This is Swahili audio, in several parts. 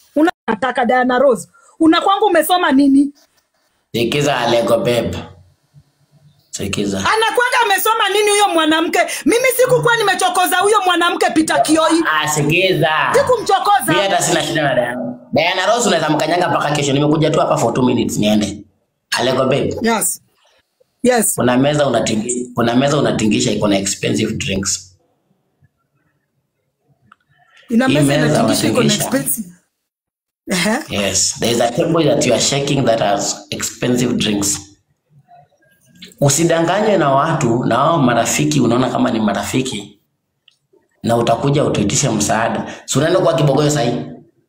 unataka Diana Rose unakwanga umesoma nini Sikiza Alego babe. Sikiza. anakwanga amesoma nini huyo mwanamke mimi sikukuwa nimechokoza huyo mwanamke Peter Kioi Ah, sikiza. Mimi sikumchokoza hata sina shida na Diana. Diana Rose unaweza mkanyanga mpaka kesho. Nimekuja tu hapa for 2 minutes niende. Alego babe. yes yes Kuna meza unatingisha, kuna meza unatingisha iko na expensive drinks. ina Hii meza meza inatingisha iko na wanatingisha. expensive Ehe. Yes, there is a table that you are shaking that has expensive drinks. Usidanganywe na watu na wao marafiki, unaona kama ni marafiki na utakuja utuitishe msaada. Si unaenda kwa kibogoyo sahi.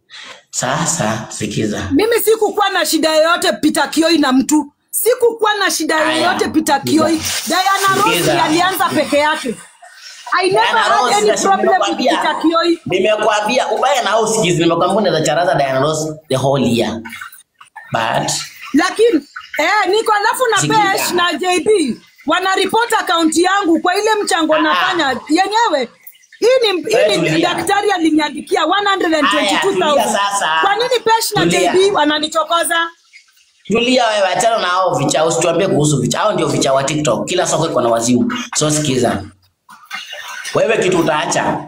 Sasa sikiza. mimi sikukuwa na shida yoyote Peter Kioi na mtu sikukuwa na shida Aya, yoyote Peter Kioi Diana Rose Sikiza. ndiye alianza peke yake I never Diana had Rose, any na si problem with nimekwambia. Peter Kioi Nimekwambia ubaya na au sikizi, nimekwambia unaweza charaza Diana Rose the whole year. But lakini eh, niko alafu na Sikiza. Pesh na JB wanaripoti akaunti yangu kwa ile mchango Ah. nafanya yenyewe. Hii ni, Wewe hii ni tulia. daktari aliniandikia Aya, tulia 122,000. sasa. Kwa nini Pesh na Tulia. JB wananichokoza? Tulia wewe, achana na hao vicha, usituambie kuhusu vicha. Hao ndio vicha wa TikTok. Kila soko iko na wazimu. So sikiza. Wewe kitu utaacha.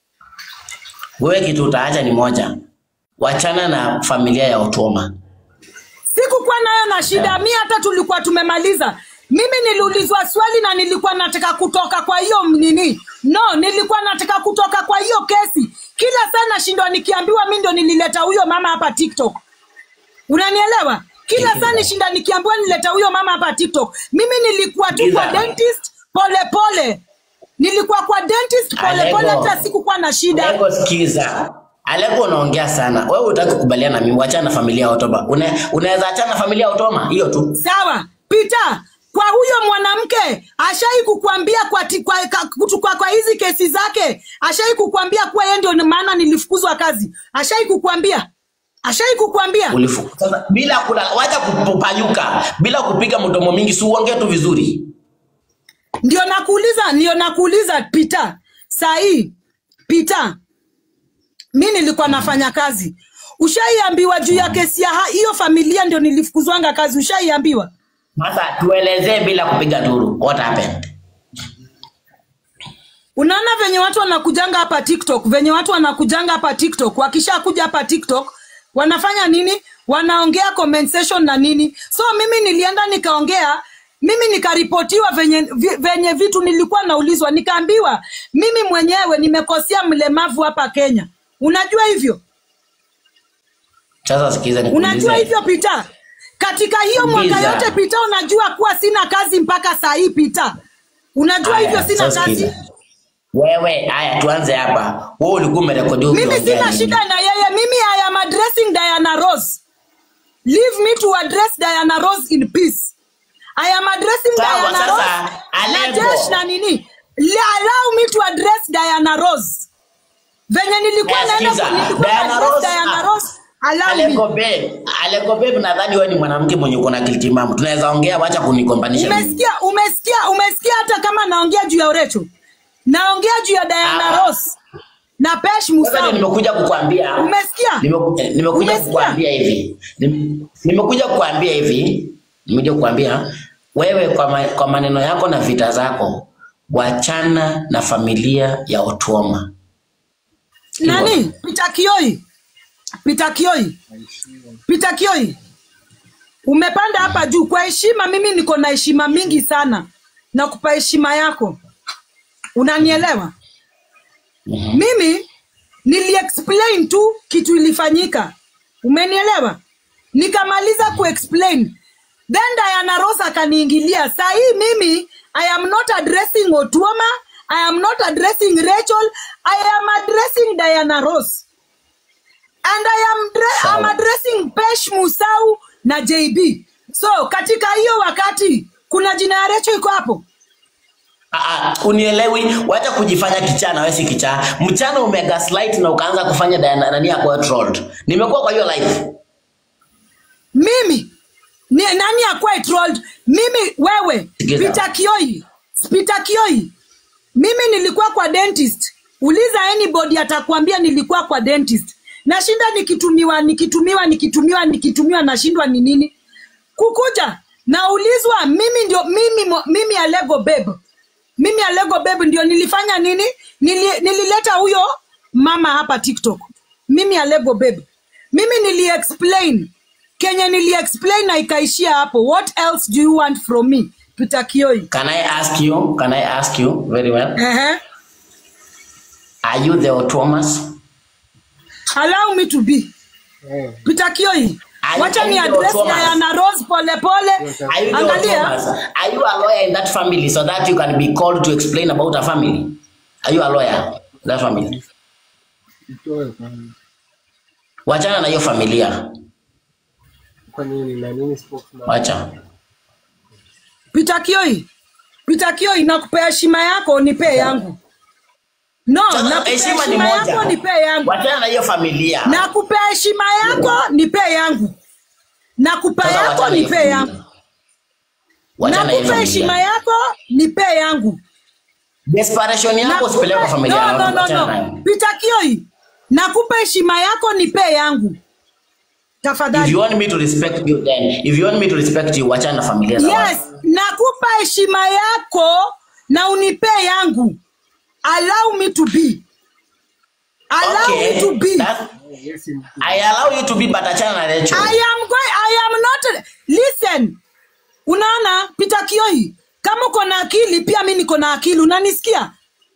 Wewe kitu utaacha ni moja. Wachana na familia ya Otuoma. Sikukuwa nayo na shida, mi hata tulikuwa tumemaliza. Mimi niliulizwa swali na nilikuwa nataka kutoka kwa hiyo nini, no, nilikuwa nataka kutoka kwa hiyo kesi. Kila saa nashindwa nikiambiwa mi ndo nilileta huyo mama hapa TikTok. Unanielewa? Kila saa nishinda nikiambiwa nileta huyo mama hapa TikTok. Mimi nilikuwa tu kwa Sikiza. dentist pole pole, nilikuwa kwa dentist pole pole, Alego. hata sikukuwa na shida. Alego sikiza. Alego unaongea sana. Wewe hutaki kukubaliana na mimi, wachana na familia ya Otoma. Una, unaweza achana na familia ya Otoma? Hiyo tu. Sawa, Peter, kwa huyo mwanamke ashai kukuambia kwa, ti- kwa, ka- kutu- kwa, kwa hizi kesi zake ashai kukuambia kuwa yeye ndio maana nilifukuzwa kazi. Ashai kukuambia, ashai kukuambia. Ulifu. Sasa bila kula, wacha kupayuka, bila kupiga mdomo mingi, si uongee tu vizuri. Ndio nakuuliza, ndio nakuuliza Peter. Saa hii Peter, mi nilikuwa nafanya kazi. Ushaiambiwa juu ya kesi ya ha- hiyo familia ndio nilifukuzwanga kazi. Ushaiambiwa? Sasa tuelezee bila kupiga duru. What happened? Unaona venye watu wanakujanga hapa TikTok, venye watu wanakujanga hapa TikTok, wakishakuja hapa TikTok wanafanya nini? Wanaongea comment section na nini. So mimi nilienda nikaongea, mimi nikaripotiwa venye, vi- venye vitu nilikuwa naulizwa, nikaambiwa mimi mwenyewe nimekosea mlemavu hapa Kenya. Unajua hivyo? Sasa sikiza Unajua nikuulize. hivyo Pita? Katika hiyo mwaka Sikiza. yote Pita, unajua kuwa sina kazi mpaka saa hii Pita. Unajua Haya, hivyo sina sasa kazi. sikiza. Wewe, haya tuanze hapa. Wewe ulikuwa umerekodi mimi ukiongea sina nini? shida na yeye mimi i am addressing diana rose leave me to address diana rose in peace i am addressing Sawa, diana sasa, rose na Aleppo. jesh na nini Le- allow me to address diana rose venye nilikuwa Eh, naenda sikiza. nilikuwa Diana na address Rose, diana ah, rose allow me Aleko babe, Aleko babe, nadhani wewe ni mwanamke mwenye uko na akili timamu. Tunaweza ongea, wacha kunigombanisha. mimi. umesikia umesikia umesikia hata kama naongea juu ya urecho naongea juu ya diana Ah. rose na pesh Sasa ndio musau nimekuja kukwambia. umesikia Nimeku- eh, nimekuja Umesikia? kukwambia hivi Nim- nimekuja kukwambia hivi nimekuja kukwambia wewe kwa, ma, kwa maneno yako na vita zako wachana na familia ya Otuoma nani Peter Kioi Peter Kioi Peter Kioi umepanda hapa juu kwa heshima mimi niko na heshima mingi sana na kupa heshima yako unanielewa mimi niliexplain tu kitu ilifanyika umenielewa nikamaliza kuexplain then Diana Rose akaniingilia saa hii mimi I am not addressing Otuoma I am not addressing Rachel I am addressing Diana Rose and I am dre- I'm Sawa. addressing Pesh Musau na JB so katika hiyo wakati kuna jina ya Rachel iko hapo Ah, ah, unielewi wacha kujifanya kichaa na wewe si kichaa mchana umegaslight na ukaanza kufanya Diana nani yako trolled nimekuwa kwa hiyo live mimi ni, nani akwae trolled mimi wewe Sikiza. Peter Kioi Peter Kioi mimi nilikuwa kwa dentist uliza anybody atakwambia nilikuwa kwa dentist nashinda nikitumiwa nikitumiwa nikitumiwa nikitumiwa nashindwa ni nini kukuja naulizwa mimi ndio mimi mo- mimi alego babe mimi alego babe ndio nilifanya nini Nili, nilileta huyo mama hapa tiktok mimi alego babe mimi nili explain kenye nili explain na ikaishia hapo what else do you want from me Peter Kioi Can I ask you? Can I ask you very well? uh-huh. Are you the Thomas? allow me to be Eh, Peter Kioi Are- wacha are ni you the address Thomas? Diana Rose pole pole Are you the angalia Thomas? Are you a lawyer in that family so that you can be called to explain about a family? Are you a lawyer in that family? itoe kwanza. Wachana na hiyo familia. Kwa nini na nini spokesman? Wacha. Peter Kioi Peter Kioi nakupea heshima yako nipee yangu no Sasa nakupea heshima ni heshima yako moja. nipee yangu Wachana na hiyo familia. nakupea heshima yako nipee yangu nakupea Sasa yako wachana na hiyo nipee yangu familia. Wachana na hiyo nakupea heshima familia. yako nipee yangu Desperation yako Nakupa- usipeleke kwa familia no, ya no, watu. no, Wachana no. nayo. Peter Kioi nakupa heshima yako nipee yangu If tafadhali you want me to respect you then, if you want me to respect you, wachana na familia za yes watu. nakupa heshima yako na unipee yangu allow me to be allow me to be that- Yes, mkuu. I allow you to be but achana na Rachel. I am going, I am not listen. Unaona Peter Kioi, kama uko na akili pia mi niko na akili, unanisikia?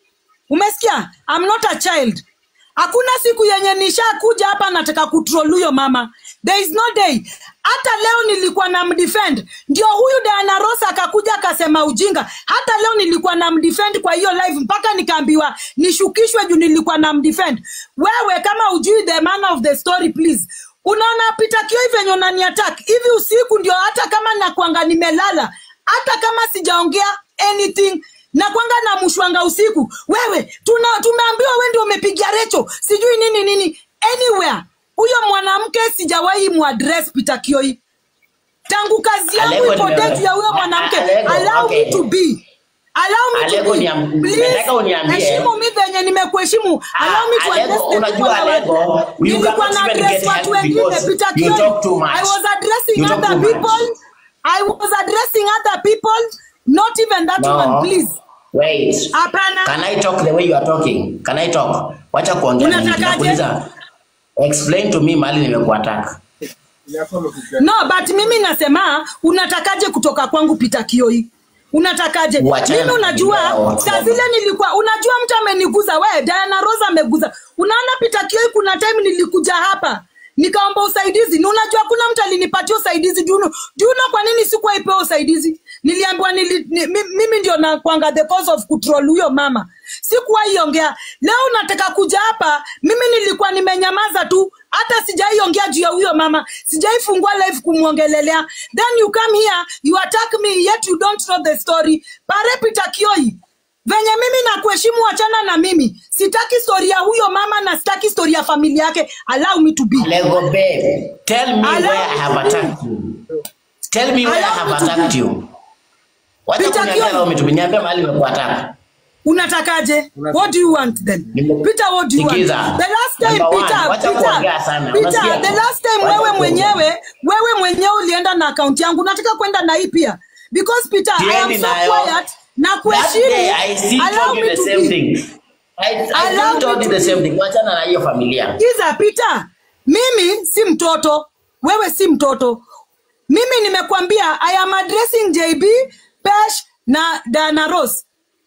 Umesikia? I'm not a child. Hakuna siku yenye nishakuja hapa nataka kutroll huyo mama. There is no day. Hata leo nilikuwa na mdefend, ndio huyu Diana Rosa akakuja akasema ujinga. Hata leo nilikuwa na mdefend kwa hiyo live mpaka nikaambiwa nishukishwe juu nilikuwa na mdefend. Wewe kama ujui the man of the story please. Unaona Peter Kioi venye unani attack hivi usiku, ndio hata kama nakwanga nimelala, hata kama sijaongea anything nakwanga na mshwanga usiku. Wewe tuna tumeambiwa wewe ndio umepigia Recho sijui nini nini anywhere. Huyo mwanamke sijawahi muaddress Peter Kioi tangu kazi yangu Alego ipotee nime- juu ya huyo mwanamke. Alego, Allow okay. me to be Allow me Alego to be. niam- Please, nataka uniambie. heshimu mi venye nimekuheshimu. Allow me to Alego, address the unajua people Alego, around. you Nilikuwa cannot na even address get watu help wengine because Peter you Kioi. talk too much. I was addressing You talk other too much. people. I was addressing other people, not even that No. one, please. Wait. Hapana. Can I talk the way you are talking? Can I talk? Wacha kuongea mingi. Unatakaje? Nakuuliza. Explain to me mahali nimekuattack. Inafaa umekuja- No, but mimi nasema unatakaje kutoka kwangu Peter Kioi? Unatakaje? Wachana Mimi na unajua video. saa zile nilikuwa unajua mtu ameniguza we Diana Rose ameguza. Unaona Peter Kioi kuna time nilikuja hapa nikaomba usaidizi. Ni unajua kuna mtu alinipatia usaidizi Juno. Juno kwa nini sikuwa ipewa usaidizi? Niliambiwa nili, ni, mi- mimi ndio nakwanga the cause of control huyo mama. Sikuwahi ongea. Leo unataka kuja hapa, mimi nilikuwa nimenyamaza tu, hata sijaiongea juu ya huyo mama, sijaifungua live kumwongelelea. Then you come here, you attack me, yet you don't know the story. Pare Peter Kioi, venye mimi nakuheshimu, wachana na mimi. Sitaki story ya huyo mama na sitaki story ya familia yake. Allow me to be. Alego babe, tell me Allow where I me have to be. attacked you. Tell me where I Allow have me to attacked be. you. Wacha Peter kuniambia Kioi. leo umetuniambia mahali nimekuattack. unatakaje what do you want then Nime- peter what do you want Sikiza. the last time Number one, peter wacha peter kuongea sana. peter Unasikia? the last time Wacha wewe kuongea. mwenyewe wewe mwenyewe ulienda na akaunti yangu nataka kwenda na hii pia because peter i am Siendi so nayo. quiet na That day I kuheshimu still allow told you me the to same be thing. I, I Allow still told me you to the be. same thing. Wachana na hiyo familia. Kiza Peter, mimi si mtoto, wewe si mtoto. Mimi nimekwambia I am addressing JB, Pesh na Dana Rose.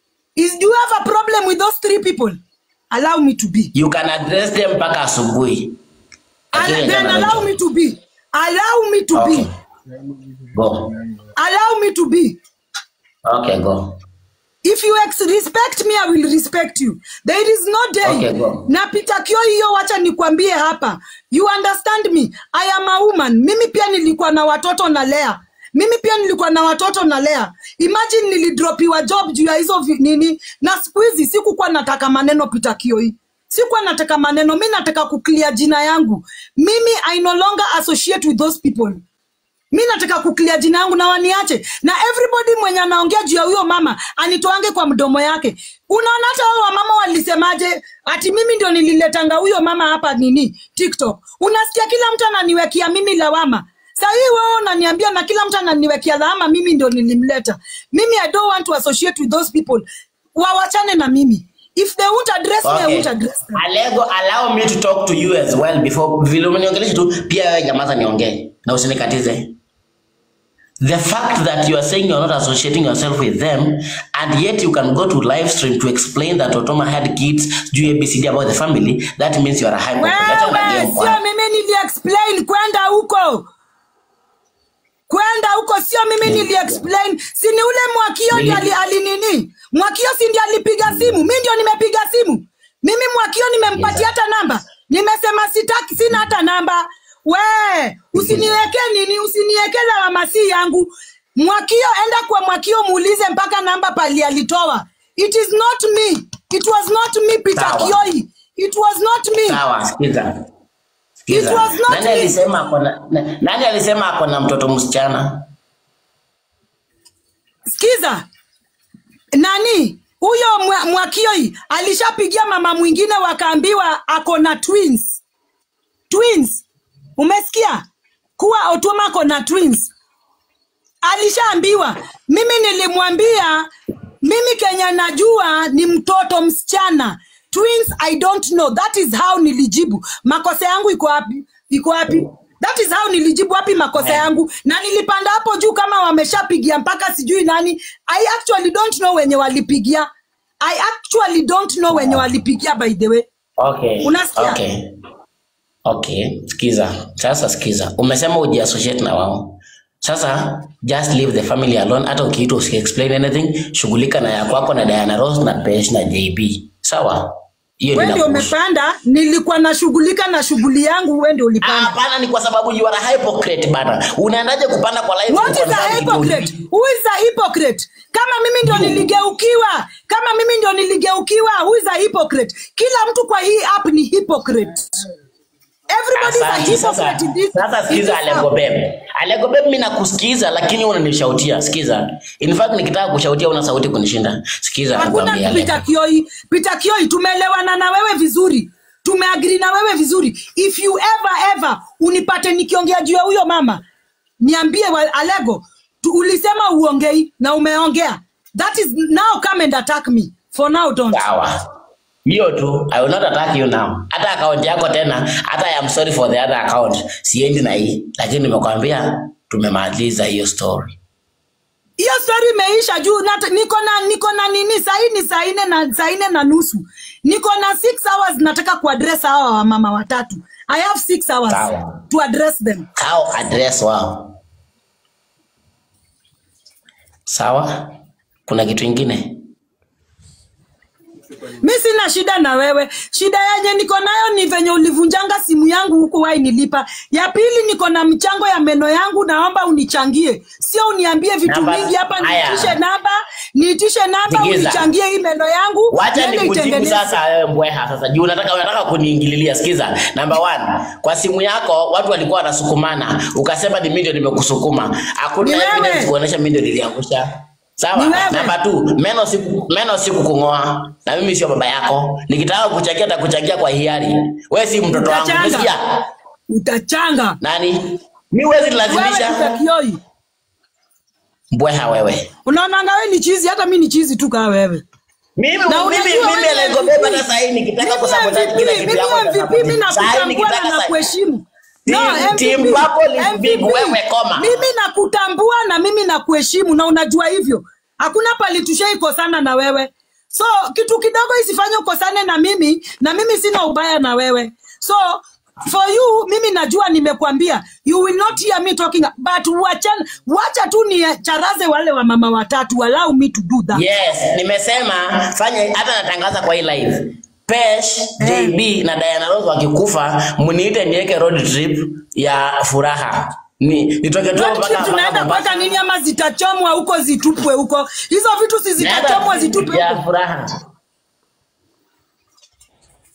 Is do you have a problem with those three people? Allow me to be. You can address them mpaka asubuhi. Al- Lakini then jana allow Rachel. me to be. Allow me to Okay. be. Go. Allow me to be. Okay, go. If you ex respect me, I will respect you. There is no day. Okay, go. Na Peter Kio hiyo wacha nikwambie hapa. You understand me? I am a woman. Mimi pia nilikuwa na watoto na lea. Mimi pia nilikuwa na watoto na lea. Imagine nilidropiwa job juu ya hizo vi- nini na siku hizi sikukuwa nataka maneno Peter Kioi. Sikuwa nataka maneno, mi nataka kuclear jina yangu. Mimi I no longer associate with those people. mi nataka kuklia jina yangu na waniache na everybody mwenye anaongea juu ya huyo mama anitoange kwa mdomo yake unaona hata hao wamama walisemaje ati mimi ndio nililetanga huyo mama hapa nini tiktok unasikia kila mtu ananiwekea mimi lawama sahii wewe unaniambia na kila mtu ananiwekea lawama mimi ndio nilimleta mimi i don't want to associate with those people wawachane na mimi if they won't address me i Okay. won't address them Alego, allow me to talk to you as well before vile umeniongelesha tu pia wewe nyamaza niongee na usinikatize. The fact that you are saying you're not associating yourself with them and yet you can go to live stream to explain that Otoma had kids do ABCD about the family, that means you are a hypocrite. Acha wewe unganie sio mkwara. mimi niliexplain kwenda huko kwenda huko sio mimi niliexplain si ni ule mwakio ndio ali, ali nini mwakio si ndio alipiga simu mi ndio nimepiga simu mimi mwakio nimempatia hata namba nimesema sitaki sina hata namba we usiniweke nini usiniweke lawama si yangu mwakio enda kwa mwakio muulize mpaka namba pali alitoa it is not me it was not me peter Sawa. kioi it was not me Sawa, sikiza. Sikiza. It was not Nani me. alisema ako na na- nani alisema ako na mtoto msichana? Sikiza, nani huyo mwa- Mwakioi alishapigia mama mwingine wakaambiwa ako na twins. Twins, umesikia kuwa Otuma ako na twins? Alishaambiwa. Mimi nilimwambia mimi Kenya najua ni mtoto msichana. Twins I don't know. That is how nilijibu. Makosa yangu iko wapi? Iko wapi? That is how nilijibu wapi makosa yangu, na nilipanda hapo juu kama wameshapigia mpaka sijui nani. I actually don't know wenye walipigia. I actually don't know wenye walipigia by the way. Okay. Unasikia? Okay. Okay, sikiza. Sasa sikiza. Umesema ujiassociate na wao. Sasa just leave the family alone. Hata ukiitwa usi explain anything, shughulika na ya kwako na Diana Rose na Pesh na JB. Sawa? Hiyo Wewe ni ndio umepanda, nilikuwa nashughulika na shughuli yangu, wewe ndio ulipanda. Hapana, ni kwa sababu you are a hypocrite bana. Unaendaje kupanda kwa live What is a kuconfirm kitu hypocrite? Who is a hypocrite? Kama mimi ndio niligeukiwa, kama mimi ndio niligeukiwa, who is a hypocrite? Kila mtu kwa hii app ni hypocrite. Everybody is a Asante. Sasa hypocrite in this. sasa in sikiza this Alego app. Beb. Alego Beb mimi nakusikiza lakini wewe unanishautia. Sikiza. In fact nikitaka kushautia una sauti kunishinda. Sikiza Hakuna nakwambia Alego. Peter Kioi. Peter Kioi, tumeelewana na wewe vizuri, tumeagri na wewe vizuri. If you ever ever unipate nikiongea juu ya huyo mama, niambie wa- Alego, tu, ulisema uongei na umeongea. That is now come and attack me. For now don't. Sawa. Hiyo tu. I will not attack you now. Hata account yako tena, hata I am sorry for the other account. Siendi na hii. Lakini nimekwambia tumemaliza hiyo story. hiyo story imeisha juu nata, niko na niko na nini sahii ni saa nne na saa nne na nusu niko na six hours nataka kuaddress hawa wamama watatu i have six hours Sawa. to address them How address wao. Sawa? Kuna kitu ingine? mi sina shida na wewe shida yenye niko nayo ni venye ulivunjanga simu yangu huku wai nilipa ya pili niko na mchango ya meno yangu naomba unichangie sio uniambie vitu Namba- mingi hapa Aya. niitishe namba niitishe namba Sikiza. unichangie hii meno yangu Wacha niende nikujibu itengeneze. sasa wewe mbweha sasa. Juu unataka unataka kuniingililia. Sikiza. Number one, kwa simu yako watu walikuwa wanasukumana. Ukasema ni mimi ndio nimekusukuma. Hakuna Ni wewe. evidence kuonyesha mimi ndio niliangusha. Sawa? Ni wewe. Namba two, meno siku meno siku kung'oa. Na mimi sio baba yako. Nikitaka kuchangia nitakuchangia kwa hiari. Wewe si mtoto wangu. Utachanga. Umesikia? utachanga Nani? Mimi huwezi wewe lazimisha. utakioi Mbweha wewe. unaonanga wewe ni chizi hata mi ni chizi tu kaa wewe Mimi Na mimi unajua mimi wewe Lego MVP. Beba na sasa nikitaka Mimi kusabotage kila MVP, kitu yako mimi MVP, mimi Sasa nakutambua nikitaka na sasa nakuheshimu Team- No, MVP, team purple is big, MVP. wewe koma. mimi nakutambua na mimi nakuheshimu na unajua hivyo hakuna pali tushaikosana na wewe so kitu kidogo isifanye ukosane na mimi na mimi sina ubaya na wewe so for you mimi najua nimekwambia you will not hear me talking but wacha, wacha tu ni charaze wale wa mama watatu allow me to do that Yes, nimesema fanya hata natangaza kwa hii live. Pesh, JB na Diana Rose wakikufa, mniite niweke road trip ya furaha. Ni nitoke tu Road mpaka trip mpaka tunaenda Mombasa. mpaka nini ama zitachomwa huko zitupwe huko hizo vitu si Naenda zitachomwa zitupwe ya huko furaha.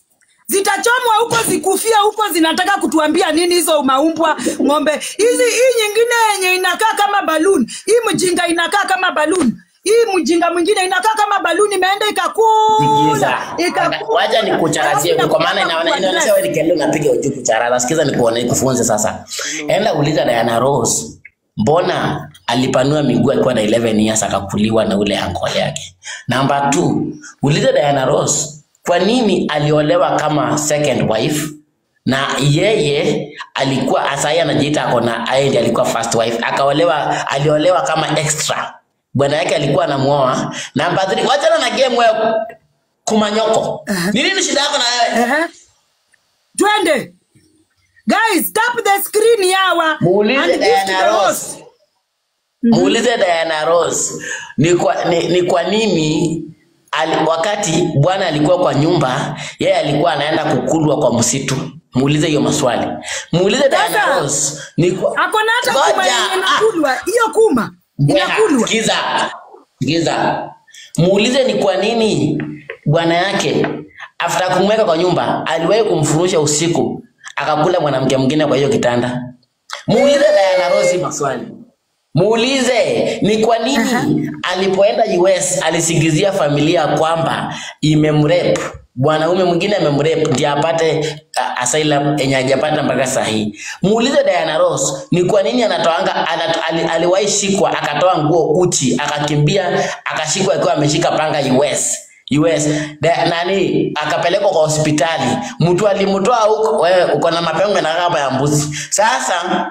zitachomwa huko zikufia huko zinataka kutuambia nini hizo maumbwa ng'ombe hizi hii nyingine yenye inakaa kama baluni hii mjinga inakaa kama baluni hii mjinga mwingine inakaa kama baluni imeenda Sikiza. ikakula ikakula Wacha nikucharazie Alafu kwa maana inakuja inaona- inaonyesha kuaddress. wewe ni kelele unapiga uju kucharaza. Sikiza nikuone nikufunze sasa. Enda uliza Diana Rose. Mbona alipanua miguu akiwa na 11 years akakuliwa na ule uncle yake? Namba 2, uliza Diana Rose. Kwa nini aliolewa kama second wife? na yeye alikuwa asai anajiita ako na yeye ndiye alikuwa first wife akaolewa aliolewa kama extra bwana yake alikuwa anamuoa namba 3 wachana na game wewe kumanyoko Aha. ni nini shida yako na wewe Ehe. twende guys tap the screen yawa muulize and gift Diana the Rose host. muulize Diana Rose ni kwa, ni, ni kwa nini ali, wakati bwana alikuwa kwa nyumba yeye alikuwa anaenda kukulwa kwa msitu muulize hiyo maswali muulize Diana Sasa, Rose ni kwa ako na hata kuma Ngoja, yenye ah. inakulwa hiyo kuma Bweha, inakulwa Sikiza, sikiza, muulize ni kwa nini bwana yake after kumweka kwa nyumba aliwahi kumfurusha usiku akakula mwanamke mwingine kwa hiyo kitanda. Muulize Diana Rose maswali. Muulize ni kwa nini alipoenda US alisingizia familia kwamba imemrep mwanaume mwingine amemrep ndiye apate uh, asylum yenye hajapata mpaka saa hii. Muulize Diana Ross ni kwa nini anatoanga anat, ali, aliwahi shikwa akatoa nguo uchi akakimbia akashikwa akiwa ameshika panga US. US da, nani akapelekwa kwa hospitali, mtu alimtoa huko. Wewe uko na mapengo na kama ya mbuzi. Sasa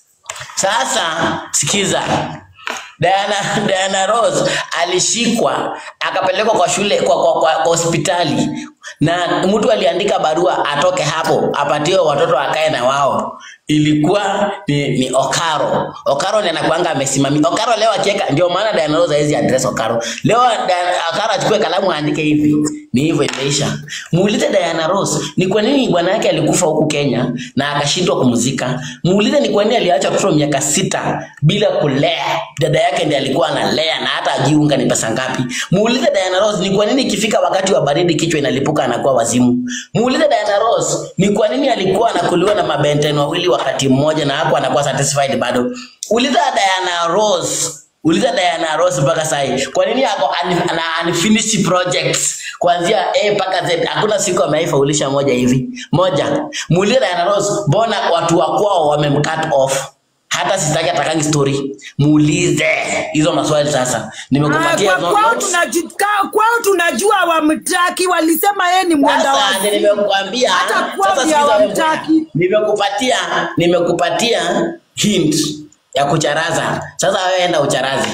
sasa sikiza, Diana, Diana Rose alishikwa akapelekwa kwa shule kwa, kwa, kwa, kwa hospitali na mtu aliandika barua atoke hapo apatiwe watoto akae na wao. Ilikuwa ni, ni Okaro. Okaro ndiye anakuanga amesimamia. Okaro leo akiweka, ndio maana Diana Rose hawezi address Okaro. Leo Diana- Okaro achukue kalamu aandike hivi, ni hivyo imeisha. Muulize Diana Rose ni kwa nini bwana yake alikufa huku Kenya na akashindwa kumzika. Muulize ni kwa nini aliacha mtoto miaka sita bila kulea. Dada yake ndiye alikuwa analea na hata ajiunga ni pesa ngapi. Muulize Diana Rose ni kwa nini ikifika wakati wa baridi kichwa inalipuka anakuwa wazimu. Muulize Diana Rose ni kwa nini alikuwa anakuliwa na mabenten wawili wakati mmoja na hapo anakuwa satisfied bado. Uliza Diana Rose Uliza Diana Ross mpaka sahi, kwa nini ako un- ana unfinished projects kuanzia A mpaka Z? Hakuna siku ameifaulisha moja hivi moja. Muulize Diana Ross, mbona watu wa kwao wamemcut off? Hata sitaki atakangi story. Muulize hizo maswali sasa. Ah, Nimekupatia kwa- hizo kwao notes. tunaji- ka- kwao tunajua wamtaki walisema yeye ni mwenda Sasa wazimu. nimekuambia Hata kwao sasa pia sikiza wewe hawamtaki. bwana. Nimekupatia nimekupatia hint ya kucharaza. Sasa wewe enda ucharazi.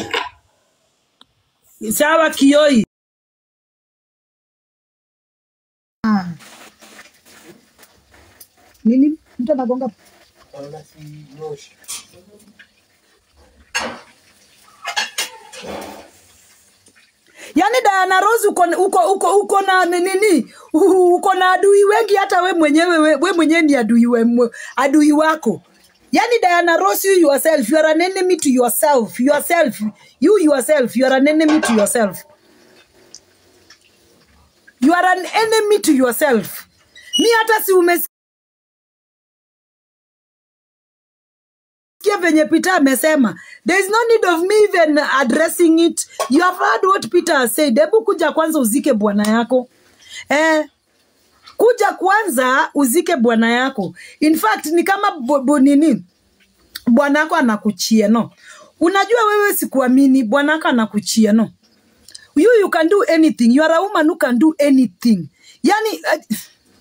sawa kioi nini mtu anagonga Naona si moshi. yaani Diana Rose uko uko uko uko na nini uko na adui wengi hata we mwenyewe we, we mwenyewe ni adui we, mwe- adui wako yaani Diana Rose you yourself you are an enemy to yourself yourself you yourself you are an enemy to yourself you are an enemy to yourself mi hata si umesikia venye Peter amesema there is no need of me even addressing it you have heard what Peter has said hebu kuja kwanza uzike bwana yako eh, kuja kwanza uzike bwana yako in fact ni kama bo, bo, nini bwana yako anakuchia no unajua wewe sikuamini bwana yako anakuchia no you you can do anything you are a woman who can do anything yani uh,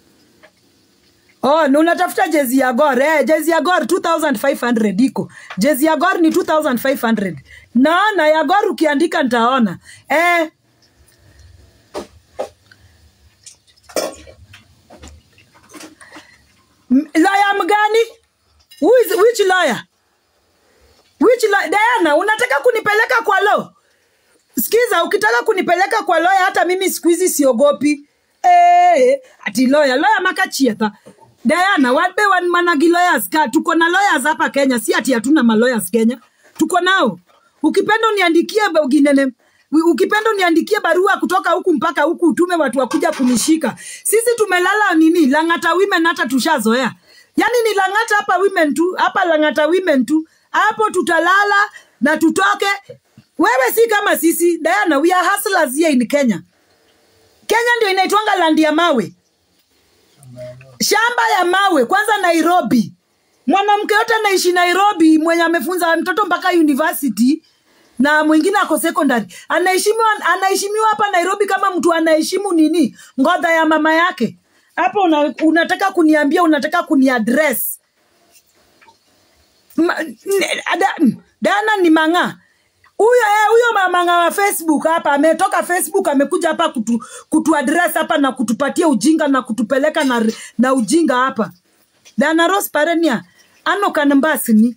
Oh, na unatafuta jezi ya Gor. Eh, jezi ya Gor 2500 iko. Jezi ya Gor ni 2500. Naona ya Gor ukiandika nitaona. Eh. M- Lawyer mgani? Who is which lawyer? Which lawyer? Diana, unataka kunipeleka kwa law? Sikiza, ukitaka kunipeleka kwa lawyer hata mimi siku hizi siogopi. Eh, ati lawyer, lawyer makachieta. Diana, wabe wan managi lawyers ka tuko na lawyers hapa Kenya, si ati hatuna ma lawyers Kenya. Tuko nao. Ukipenda uniandikie ginene U- ukipenda uniandikie barua kutoka huku mpaka huku utume watu wakuja kunishika sisi tumelala nini langata women hata tushazoea yaani ni langata hapa women tu hapa langata women tu hapo tutalala na tutoke wewe si kama sisi diana we are hustlers here in kenya kenya ndio inaitwanga landi ya mawe shamba ya mawe kwanza nairobi mwanamke yote anaishi nairobi mwenye amefunza mtoto mpaka university na mwingine ako secondary anaheshimiwa anaheshimiwa hapa nairobi kama mtu anaheshimu nini ngodha ya mama yake hapo una, unataka kuniambia unataka kuniadres Ma- ne- ada- dana ni mang'aa huyo eh, huyo mamanga wa facebook hapa ametoka facebook amekuja hapa kutu, kutu address hapa na kutupatia ujinga na kutupeleka na, na ujinga hapa dana ros parenia ano kanambasini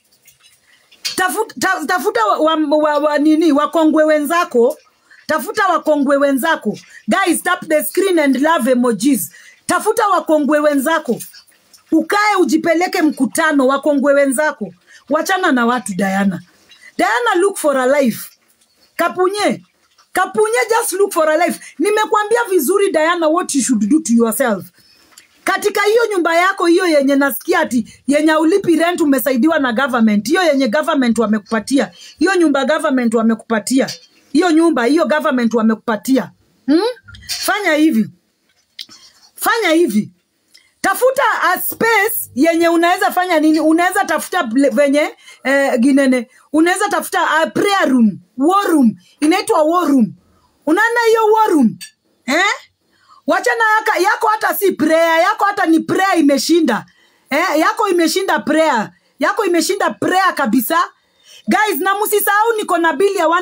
tafuta, ta, tafuta wa, wa, wa, wa, nini wakongwe wenzako tafuta wakongwe wenzako guys tap the screen and love emojis tafuta wakongwe wenzako ukae ujipeleke mkutano wakongwe wenzako wachana na watu diana diana look for a life kapunye kapunye just look for a life nimekwambia vizuri diana what you should do to yourself katika hiyo nyumba yako hiyo yenye nasikia ati yenye ulipi rent umesaidiwa na government hiyo yenye government wamekupatia hiyo nyumba government wamekupatia hiyo nyumba hiyo government wamekupatia hmm? fanya hivi fanya hivi tafuta a space yenye unaweza fanya nini unaweza tafuta ble- venye eh, ginene unaweza tafuta a prayer room war room inaitwa war room unaona hiyo war room eh? wachana yaka, yako hata si prayer yako hata ni prayer imeshinda eh? yako imeshinda prayer yako imeshinda prayer kabisa guys na msisahau niko na bili ya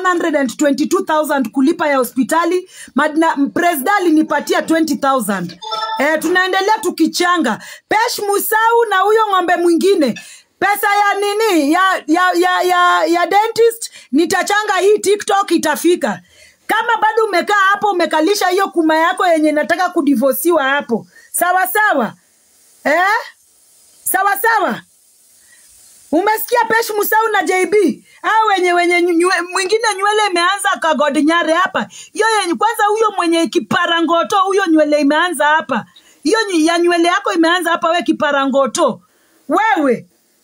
122000 kulipa ya hospitali Madna- presida alinipatia 20000 eh, tunaendelea tukichanga pesh musau na huyo ng'ombe mwingine pesa ya nini ya ya ya ya, ya dentist nitachanga hii tiktok itafika kama bado umekaa hapo umekalisha hiyo kuma yako yenye inataka kudivosiwa hapo sawa sawa eh? sawa sawa umesikia pesh musau na jb au wenye wenye nywe, mwingine nywele imeanza kagodinyare hapa hiyo yenye kwanza huyo mwenye kiparangoto huyo nywele imeanza hapa hiyo nyi- ya nywele yako imeanza hapa we kiparangoto wewe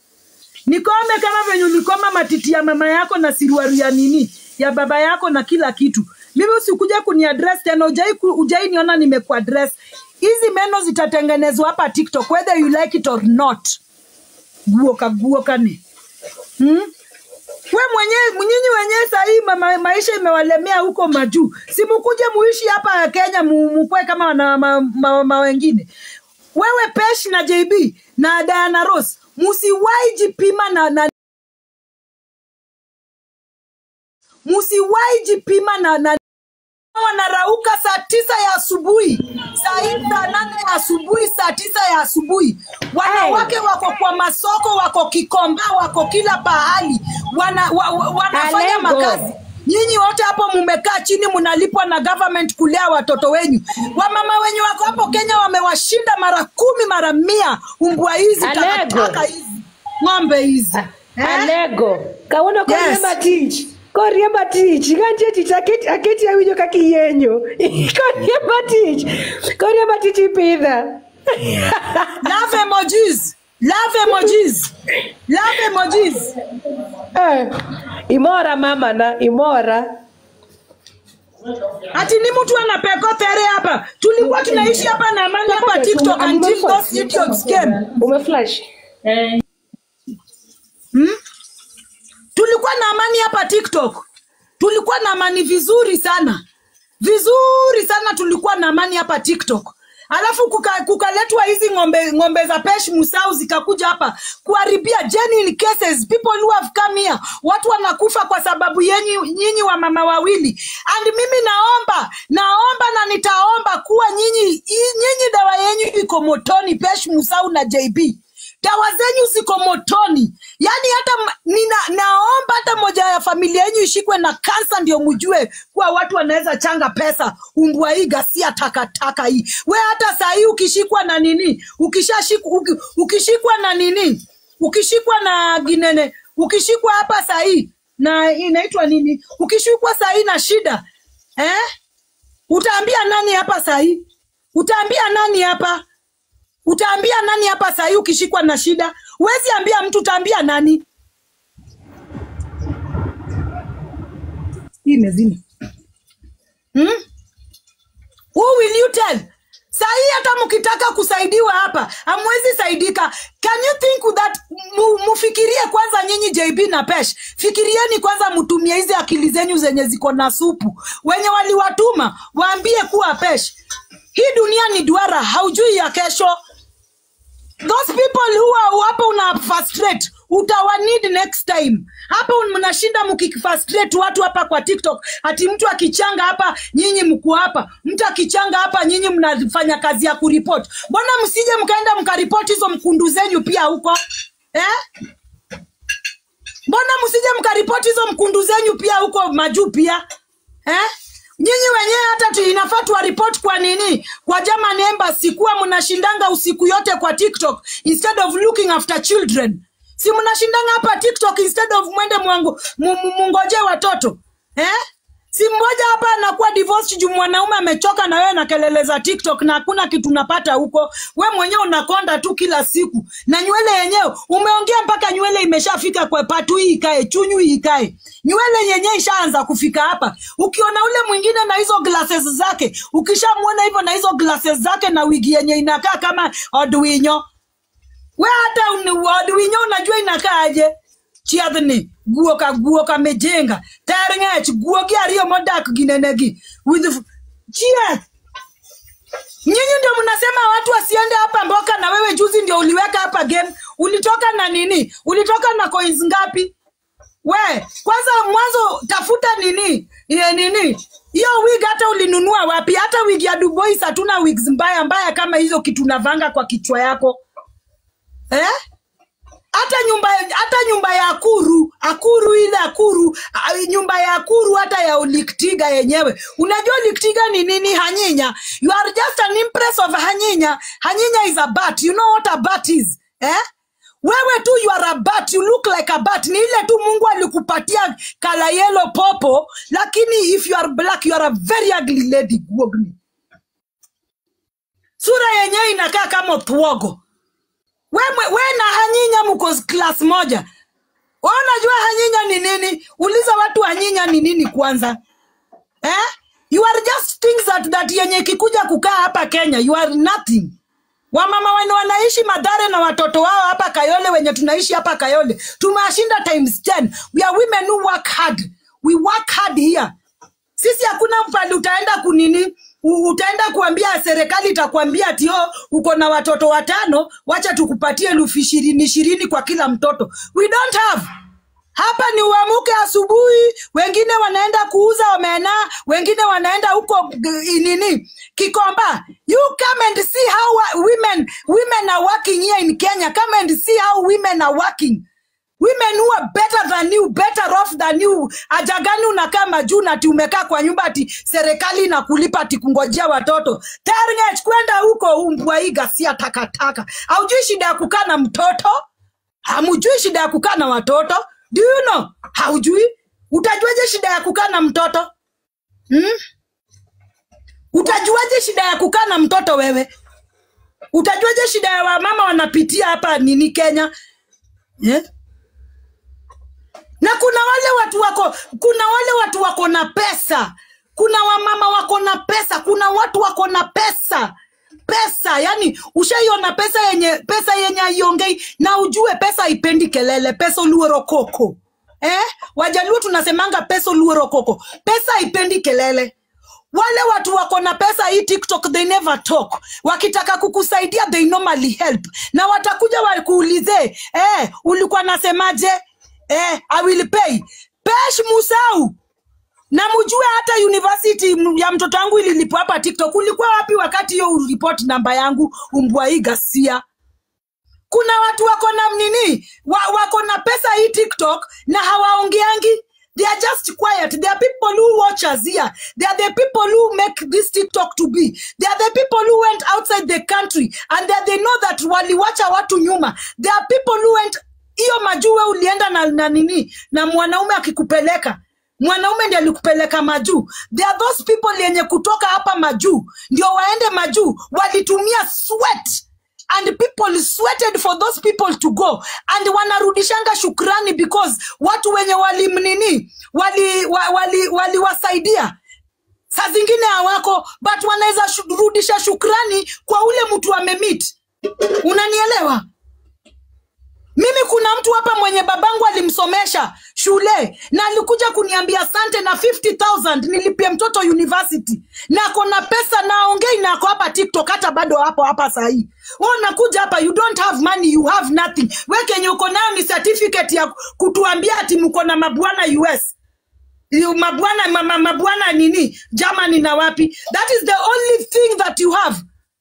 nikome kama venye ulikoma matiti ya mama yako na siruaru ya nini ya baba yako na kila kitu mimi usikuja kuniadres tena ujai, ku- ujai niona nimekuadres hizi meno zitatengenezwa hapa tiktok whether you like it or not guoka guokane hmm? we mwenyewe nyinyi wenyewe sahii ma, maisha imewalemea huko majuu simukuje muishi hapa kenya mu- mukwe kama na ma, ma, ma wengine wewe pesh na jb na diana ros musiwai jipima na, na musiwai jipima na, na wanarauka saa tisa ya asubuhi saa hii saa nane ya asubuhi saa tisa ya asubuhi wanawake wako kwa masoko wako kikomba wako kila pahali wana, wa, wa, wanafanya Alego. makazi nyinyi wote hapo mumekaa chini mnalipwa na government kulea watoto wenyu wamama wenye wako hapo kenya wamewashinda mara kumi mara mia umbwa hizi Alego. takataka hizi ng'ombe hizi eh? alego kawuono Yes. koriemba tich koriemba tich ikantie tich aketi aketi awinjo kaka iyenyo koriemba tich koriemba tich ipidha love emojis love emojis love emojis Eh, imora mama na imora ati ni mtu anapeko tere hapa tulikuwa tunaishi hapa na amani hapa tiktok until those idiots came umeflash hmm? tulikuwa na amani hapa tiktok tulikuwa na amani vizuri sana vizuri sana tulikuwa na amani hapa tiktok alafu kuka- kukaletwa hizi ng'ombe ng'ombe za pesh musau zikakuja hapa kuharibia genuine cases people who have come here watu wanakufa kwa sababu yenyi nyinyi wa mama wawili and mimi naomba naomba na nitaomba kuwa nyinyi i- nyinyi dawa yenyu iko motoni pesh musau na jb dawa zenyu ziko motoni yaani hata m- nina, naomba hata moja ya familia yenyu ishikwe na kansa ndio mjue kuwa watu wanaweza changa pesa umbwa hii gasia takataka hii we hata saa hii ukishikwa na nini ukishashikwa uki, ukishikwa na nini ukishikwa na ginene ukishikwa hapa saa hii na inaitwa nini ukishikwa saa hii na shida eh? utaambia nani hapa sahii utaambia nani hapa utaambia nani hapa sahii ukishikwa na shida huwezi ambia mtu utaambia nani hii imezima hmm? Who will you tell? Sahii hata mkitaka kusaidiwa hapa hamwezi saidika. Can you think that mu, mufikirie kwanza nyinyi JB na Pesh, fikirieni kwanza, mtumie hizi akili zenyu zenye ziko na supu. Wenye waliwatuma waambie kuwa Pesh, hii dunia ni duara, haujui ya kesho those people who are hapo una frustrate utawa need next time hapa mnashinda mkifrustrate watu hapa kwa tiktok ati mtu akichanga hapa nyinyi mko hapa mtu akichanga hapa nyinyi mnafanya kazi ya kuripoti mbona msije mkaenda mkaripoti hizo mkundu zenyu pia huko eh? mbona msije mkaripoti hizo mkundu zenyu pia huko majuu pia eh? nyinyi wenyewe hata tu inafaa tuwaripoti kwa nini kwa German embassy kuwa mnashindanga usiku yote kwa tiktok instead of looking after children si mnashindanga hapa tiktok instead of mwende mwangu- mu- mu- mungoje watoto eh? si mmoja hapa anakuwa divorced juu mwanaume amechoka na wewe na kelele za tiktok na hakuna kitu unapata huko we mwenyewe unakonda tu kila siku na nywele yenyewe umeongea mpaka nywele imeshafika kwa patu hii ikae chunyu hii ikae nywele yenyewe ishaanza kufika hapa ukiona ule mwingine na hizo glasses zake ukishamwona hivyo na hizo glasses zake na wigi yenye inakaa kama odwinyo we hata uni- odwinyo unajua inakaaje chiedhni guok aguok amejenga ter ng'ech guogi ariyo modak ginenegi with f- chieth nyinyi ndio mnasema watu wasiende hapa mboka na wewe juzi ndio uliweka hapa game ulitoka na nini ulitoka na coins ngapi we kwanza mwanzo tafuta nini Ye, nini hiyo wig hata ulinunua wapi hata wig ya dubois hatuna wigs mbaya mbaya kama hizo kitu navanga kwa kichwa yako eh? hata nyumba hata nyumba ya akuru akuru ile akuru a- nyumba ya akuru hata ya uliktiga yenyewe unajua uliktiga ni nini hanyinya you are just an impress of hanyinya hanyinya is a bat you know what a bat is eh? wewe tu you are a bat you look like a bat ni ile tu mungu alikupatia kala yellow popo lakini if you are black you are a very ugly lady guogni sura yenyewe inakaa kama thwogo we, mwe- we na hanyinya mko class moja we unajua hanyinya ni nini uliza watu hanyinya ni nini kwanza eh? you are just things that, that yenye ikikuja kukaa hapa kenya you are nothing wamama wene wanaishi madhare na watoto wao hapa kayole wenye tunaishi hapa kayole tumewashinda times 10 we are women who work hard we work hard here sisi hakuna pali utaenda kunini u- utaenda kuambia serikali itakuambia ati oh, uko na watoto watano wacha tukupatie elfu ishirini ishirini kwa kila mtoto we don't have hapa ni uamuke asubuhi wengine wanaenda kuuza omena wengine wanaenda huko g- nini kikomba you come and see how wa- women women are working here in kenya come and see how women are working women who are better than you better off than you aja gani unakaa majuu na ati umekaa kwa nyumba ati serikali inakulipa ati kungojea watoto terngech kwenda huko umbwaiga sia takataka haujui shida ya kukaa na mtoto hamujui shida ya kukaa na watoto do you know haujui utajuaje shida ya kukaa na mtoto hmm? utajuaje shida ya kukaa na mtoto wewe utajuaje shida ya wamama wanapitia hapa nini kenya yeah? na kuna wale watu wako kuna wale watu wako na pesa kuna wamama wako na pesa kuna watu wako na pesa pesa yani ushaiona pesa yenye pesa yenye aiongei na ujue pesa haipendi kelele pesa uluoro koko eh? wajaluo tunasemanga pesa uluoro koko pesa haipendi kelele wale watu wako na pesa hii tiktok they never talk wakitaka kukusaidia they normally help na watakuja wakuulize eh, ulikuwa nasemaje eh, i will pay pesh musau na mjue hata university m- ya mtoto wangu ililipwa hapa tiktok ulikuwa wapi wakati hiyo uripoti namba yangu umbwai gasia kuna watu wako na nini wa, wako na pesa hii tiktok na hawaongeangi they are just quiet they are people who watch us here they are the people who make this tiktok to be they are the people who went outside the country and they, they know that waliwacha watu nyuma they are people who went hiyo majue ulienda na, na nini na mwanaume akikupeleka mwanaume ndiye alikupeleka majuu there are those people yenye kutoka hapa majuu ndio waende majuu walitumia sweat and people sweated for those people to go and wanarudishanga shukrani because watu wenye walimnini waliwasaidia wali, wali, waliwasaidia. saa zingine hawako but wanaweza shu- rudisha shukrani kwa ule mtu amemit unanielewa mimi kuna mtu hapa mwenye babangu alimsomesha shule na alikuja kuniambia asante na 50000 nilipia mtoto university na ako na pesa na aongei na ako hapa tiktok hata bado hapo hapa sahii wewe unakuja hapa you don't have money you have nothing we kenye uko nayo ni certificate ya kutuambia ati mko na mabwana us You- mabwana ma- ma- mabwana nini germany na wapi that is the only thing that you have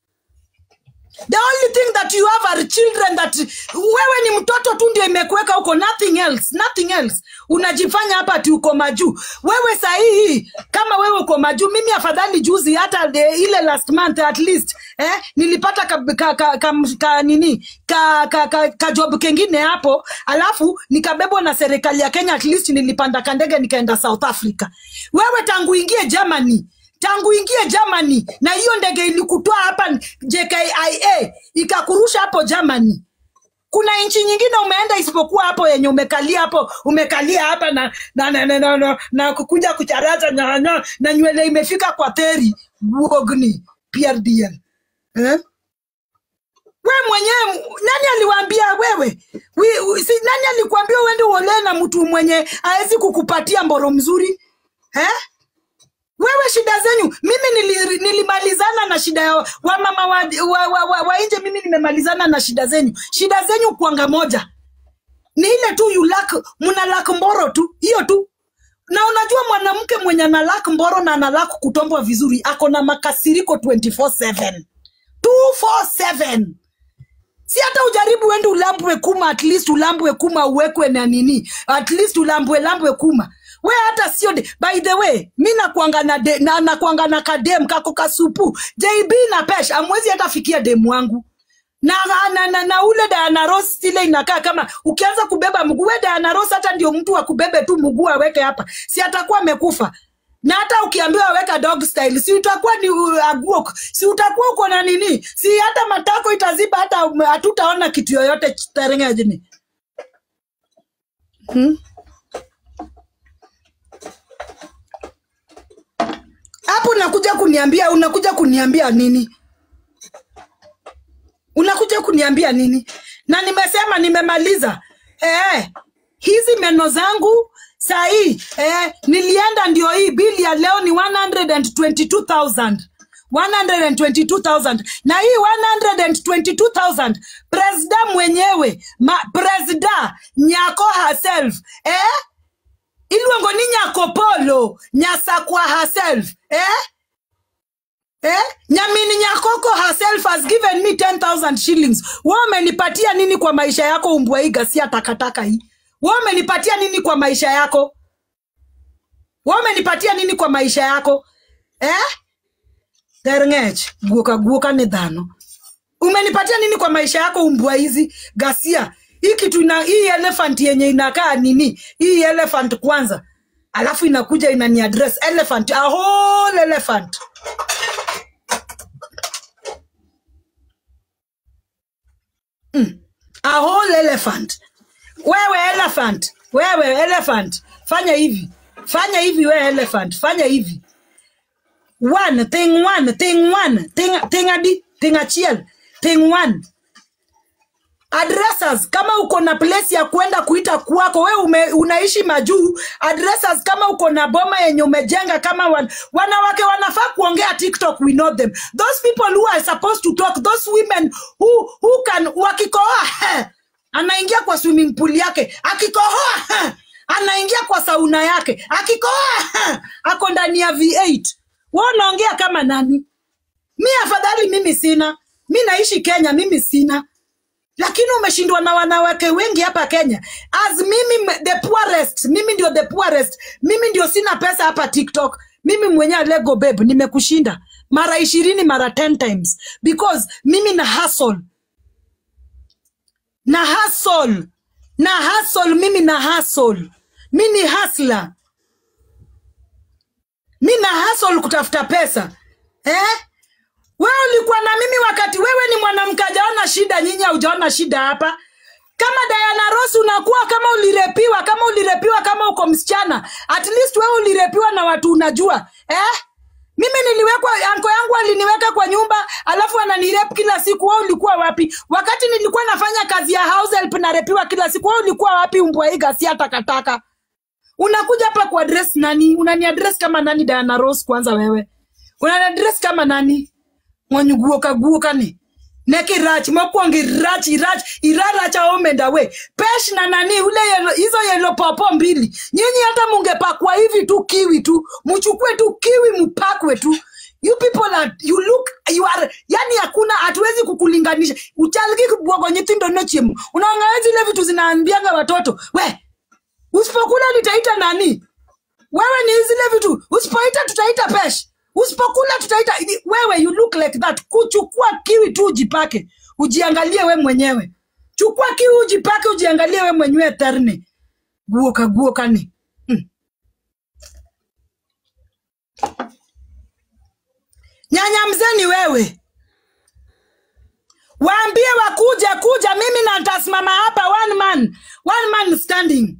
the only thing that you have are children that wewe ni mtoto tu ndio imekuweka huko nothing else nothing else unajifanya hapa ati uko majuu wewe sahihi kama wewe uko majuu mimi afadhali juzi hata the, ile last month at least eh, nilipata ka, ka, ka, ka, ka nini ka, ka, ka, ka job kengine hapo alafu nikabebwa na serikali ya kenya at least nilipanda kandege nikaenda south africa wewe tangu ingie germany tangu ingie Germany na hiyo ndege ilikutoa hapa JKIA ikakurusha hapo Germany. Kuna nchi nyingine umeenda isipokuwa hapo yenye umekalia hapo umekalia hapa na na na, na, na, na, na kukuja kucharaza na, na, na nywele imefika kwa teri Bugni PRDL eh? we mwenyewe nani aliwaambia wewe wi, wi, si, nani alikuambia uende uolee na mtu mwenye hawezi kukupatia mboro mzuri eh? wewe shida zenyu mimi nili, nilimalizana na shida ya wamama wa, wa, wa, wa, wa nje mimi nimemalizana na shida zenyu shida zenyu kwanga moja ni ile tu you lack mna lack mboro tu hiyo tu na unajua mwanamke mwenye ana lack mboro na ana lack kutombwa vizuri ako na makasiriko 24/7 247 si hata ujaribu uende ulambwe kuma at least ulambwe kuma uwekwe na nini at least ulambwe lambwe kuma we hata sio de- by the way mi nakwanga na, de- na, nakwanga na kadem kako kasupu jb na pesh amwezi hata fikia demu wangu na, na, na, na ule Diana Ross ile inakaa kama ukianza kubeba mguu we Diana Ross hata ndio mtu akubebe tu mguu aweke hapa si atakuwa amekufa na hata ukiambiwa weka dog style si utakuwa ni uh, aguok si utakuwa uko na nini si hata matako itaziba hata um, hatutaona kitu yoyote terengejini hmm? hapo unakuja kuniambia unakuja kuniambia nini unakuja kuniambia nini na nimesema nimemaliza eh, hizi meno zangu sahii eh, nilienda ndio hii bili ya leo ni 122000 122,000 na hii 122,000 presida mwenyewe ma, presida nyako herself eh? iluongo ni nyako polo nyasakwa herself eh? Eh? nyamini nyakoko herself has given me 10,000 shillings we umenipatia nini kwa maisha yako umbwaiga si takataka hii we umenipatia nini kwa maisha yako we umenipatia nini kwa maisha yako eh? derngech guoka guoka ni dhano umenipatia nini kwa maisha yako umbwa hizi gasia hii kitu ina hii elephant yenye inakaa nini hii elephant kwanza alafu inakuja inani address elephant a whole elephant a whole elephant wewe elephant wewe elephant fanya hivi fanya hivi wewe elephant fanya hivi one thing one thing one thing thing adi thing achiel thing one addressers kama uko na place ya kwenda kuita kwako we ume, unaishi majuu addressers kama uko na boma yenye umejenga kama wan, wanawake wanafaa kuongea tiktok we know them those people who are supposed to talk those women who, who can wakikohoa he, anaingia kwa swimming pool yake akikohoa he, anaingia kwa sauna yake akikohoa he, ako ndani ya v8 we unaongea kama nani mi afadhali mimi sina mi naishi kenya mimi sina lakini umeshindwa na wanawake wengi hapa kenya as mimi m- the poorest mimi ndio the poorest mimi ndio sina pesa hapa tiktok mimi mwenyewe lego babe nimekushinda mara ishirini mara 10 times because mimi na hustle na hustle na hustle mimi na hustle mi ni hasla mi na hustle kutafuta pesa eh? wewe ulikuwa na mimi wakati wewe ni mwanamke ajaona shida nyinyi haujaona shida hapa kama Diana Ross unakuwa kama ulirepiwa kama ulirepiwa kama uko msichana at least wewe ulirepiwa na watu unajua eh? mimi niliwekwa anko yangu aliniweka kwa nyumba alafu ananirep kila siku wewe ulikuwa wapi wakati nilikuwa nafanya kazi ya house help narepiwa kila siku wewe ulikuwa wapi umbwaiga si takataka unakuja hapa kwa address nani unani address kama nani Diana Ross kwanza wewe unani address kama nani mwanyuguoka guokani neki rach mokwongo irach irach iraracha omenda we pesh na nani ule yelo, hizo yelo popo mbili nyinyi hata mungepakwa hivi tu kiwi tu mchukue tu kiwi mpakwe tu you people are, you look you are yani hakuna hatuwezi kukulinganisha uchaliki kubwogo nyithindo nochiemo unaangalia zile vitu zinaambianga watoto we usipokula nitaita nani wewe ni zile vitu usipoita tutaita pesh usipokula tutaita wewe you look like that kuchukua kiwi tu ujipake ujiangalie we mwenyewe chukua kiwi ujipake ujiangalie we mwenyewe terne guoka guokani hmm. nyanya mzeni wewe waambie wakuja kuja mimi na ntasimama hapa one man one man standing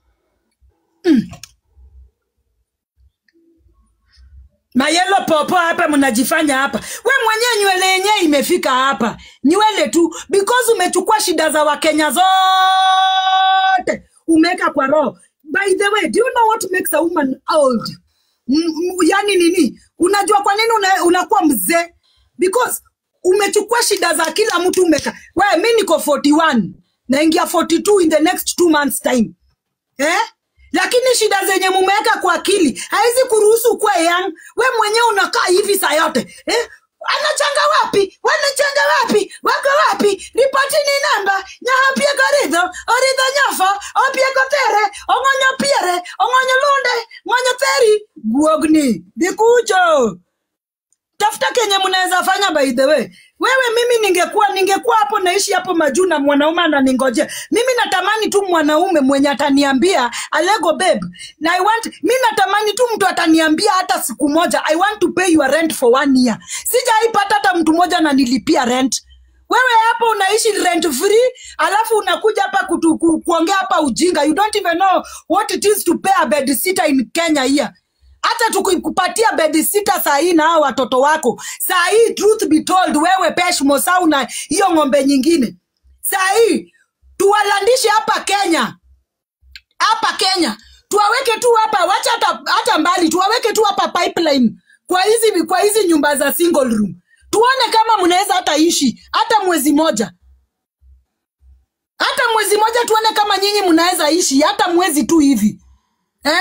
mayelo popo hapa mnajifanya hapa we mwenyewe nywele yenyewe imefika hapa nywele tu because umechukua shida za wakenya zote umeweka kwa roho by the way do you know what makes a woman old M- m- yani nini unajua kwa nini una, unakuwa mzee because umechukua shida za kila mtu umeka we mi niko 41 naingia 42 in the next two months time eh? lakini shida zenye mumeweka kwa akili haizi kuruhusu kuwa young we mwenyewe unakaa hivi saa yote eh? anachanga wapi wanachanga wapi wako wapi ripotini namba nyahapie koridho oridho nyafa opie kotere ong'onyo piere ong'onyo lunde ng'onyo theri guogni dhikucho tafuta kenye mnaweza fanya by the way wewe mimi ningekuwa ningekuwa hapo naishi hapo majuu na mwanaume ananingojea mimi natamani tu mwanaume mwenye ataniambia alego babe na I want mi natamani tu mtu ataniambia hata siku moja i want to pay your rent for one year sijaipata hata mtu mmoja ananilipia rent wewe hapo unaishi rent free alafu unakuja hapa kutu, ku, kuongea hapa ujinga you don't even know what it is to pay a bed sitter in kenya here hata tukikupatia bedi sita saa hii na hao watoto wako saa hii truth be told wewe pesh mosau na hiyo ng'ombe nyingine saa hii tuwalandishe hapa kenya hapa kenya tuwaweke tu hapa wacha hata, hata mbali tuwaweke tu hapa pipeline kwa hizi kwa hizi nyumba za single room tuone kama mnaweza hata ishi hata mwezi moja hata mwezi moja tuone kama nyinyi mnaweza ishi hata mwezi tu hivi eh?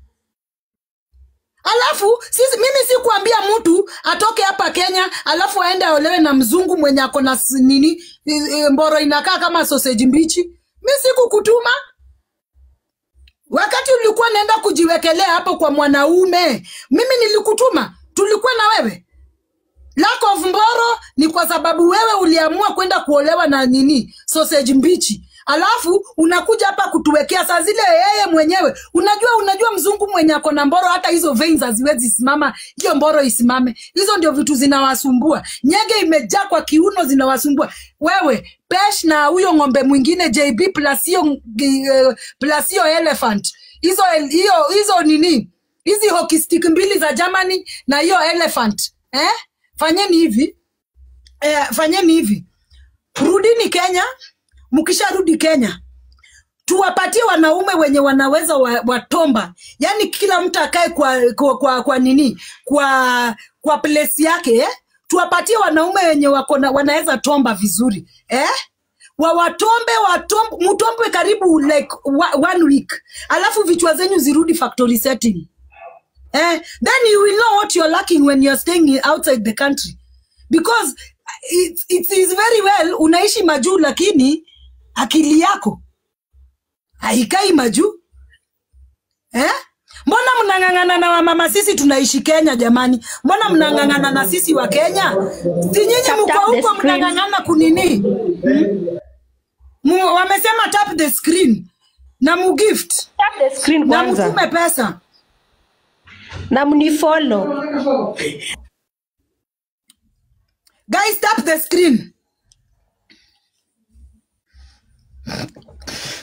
alafu sisi, mimi sikuambia mtu atoke hapa kenya alafu aende aolewe na mzungu mwenye ako na s- nini e, e, mboro inakaa kama sausage mbichi mi sikukutuma wakati ulikuwa naenda kujiwekelea hapo kwa mwanaume mimi nilikutuma tulikuwa na wewe lack of mboro ni kwa sababu wewe uliamua kwenda kuolewa na nini sausage mbichi alafu unakuja hapa kutuwekea saa zile yeye mwenyewe unajua unajua mzungu mwenye ako na mboro hata hizo veins haziwezi simama hiyo mboro isimame hizo ndio vitu zinawasumbua nyege imejaa kwa kiuno zinawasumbua wewe pesh na huyo ng'ombe mwingine jb plus hiyo uh, plus hiyo elephant hizo hiyo hizo nini hizi hockey stick mbili za germany na hiyo elephant eh? fanyeni hivi eh, fanyeni hivi rudini kenya mkisharudi kenya tuwapatie wanaume wenye wanaweza wa- watomba yaani kila mtu akae kwa, kwa, kwa, kwa nini kwa kwa place yake eh? tuwapatie wanaume wenye wako na- wanaweza tomba vizuri eh? wawatombe watombe mtombwe karibu like wa- one week alafu vichwa zenyu zirudi factory setting eh? then you will know what you're lacking when you're staying outside the country because it, it is very well unaishi majuu lakini akili yako haikai majuu eh? mbona mnang'ang'ana na wamama sisi tunaishi kenya jamani mbona mnang'ang'ana na sisi wa kenya si nyinyi Tap, mko tap the huko screen. mnang'ang'ana kunini Mu- wamesema tap the screen na mugift Tap the screen na kwanza. mtume pesa na mnifollow guys tap the screen